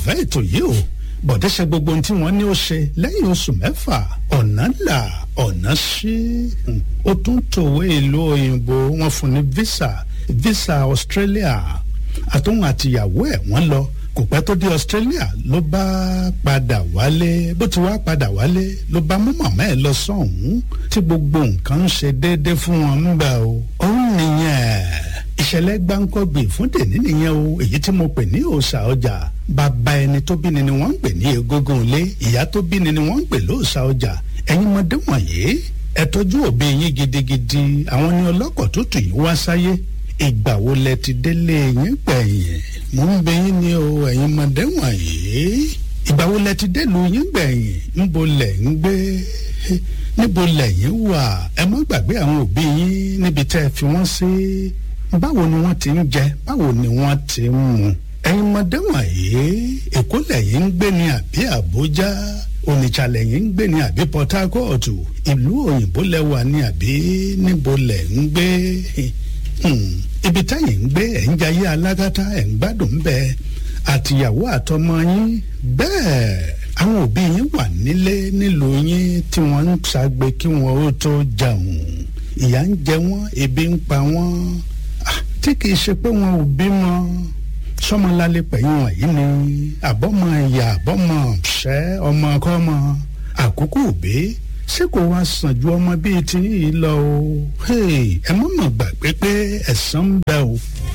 olólùfẹ́ ètò yìí o bọ̀dé ṣe gbogbo ohun tí wọ́n ní ó ṣe lẹ́yìn oṣù mẹ́fà ọ̀nà là ọ̀nà ṣí ó tún tòwé ìlú òyìnbó wọ́n fún ní visa visa Australia àtòun àtìyàwó ẹ̀ wọ́n lọ kò pẹ́ tó dé Australia ló bá padà wálé bó ti wá padà wálé ló bá mú màmá ẹ̀ lọ sọ́hún tí gbogbo nǹkan ń ṣe déédé fún wọn ń gbà o òun nìyẹn ìṣẹ̀lẹ̀ gbáǹkọ́gbè fún dèní nìyẹn o èyí tí mo pè ní òòṣà ọjà bàbá ẹni tó bí ni ni wọ́n ń pè ní egúngún ilé ìyá tó bí ni ni wọ́n ń pè lóòṣà ọjà ẹ̀yin ọmọdé wọ̀nyí ẹ tọ́jú òbí yín gidigidi àwọn ni ọlọ́kọ̀ tó tù yín wá sáyé ìgbà wo lẹ ti délé yín gbẹ̀yìn mo ń bẹ yín ní o ẹ̀yin ọmọdé wọ̀nyí ìgbà wo lẹ ti délùú yín gbẹ̀yìn níbo lẹ̀ ń gbé níbo lẹ̀yin wà ẹ má gbàgbé àwọn òbí yín níbi tẹ́ ẹ fi wọ́n sí báwo ni wọ́n ti ń jẹ báwo ni wọ́n ti ń mu ẹ̀yin ọmọdé wọ̀nyí èkó lẹ̀yin ń gbé ní àbí àbújá onitsha lẹ̀yin ń gbé ní àbí port harcourt ìlú òyìnbó lẹ́wà ní àbí níbo lẹ̀ ń gbé ibi táyìn ń gbé ẹ̀ ń jayé alágátá ẹ̀ ń gbádùn bẹ́ẹ̀ àtìyàwó àtọmọ yín bẹ́ẹ̀ àwọn òbí yín wà nílé nílùú yín tí wọ́n ń ṣàgbé kí wọ́n ó tó jẹun ìyà ń jẹ wọ́n ebi ń pa wọ́n tí kìí ṣe pé wọn ò bímọ sọmọlálẹ pẹ̀yìn wọ̀nyí ni àbọ̀mọ ìyá àbọ̀mọ ṣẹ́ ọmọ kọ́mọ àkókò òbí ṣé kò wá sàn ju ọmọ bíi ti yìí lọ o ẹ má mà gbàgbé pé ẹ̀san ń bẹ o.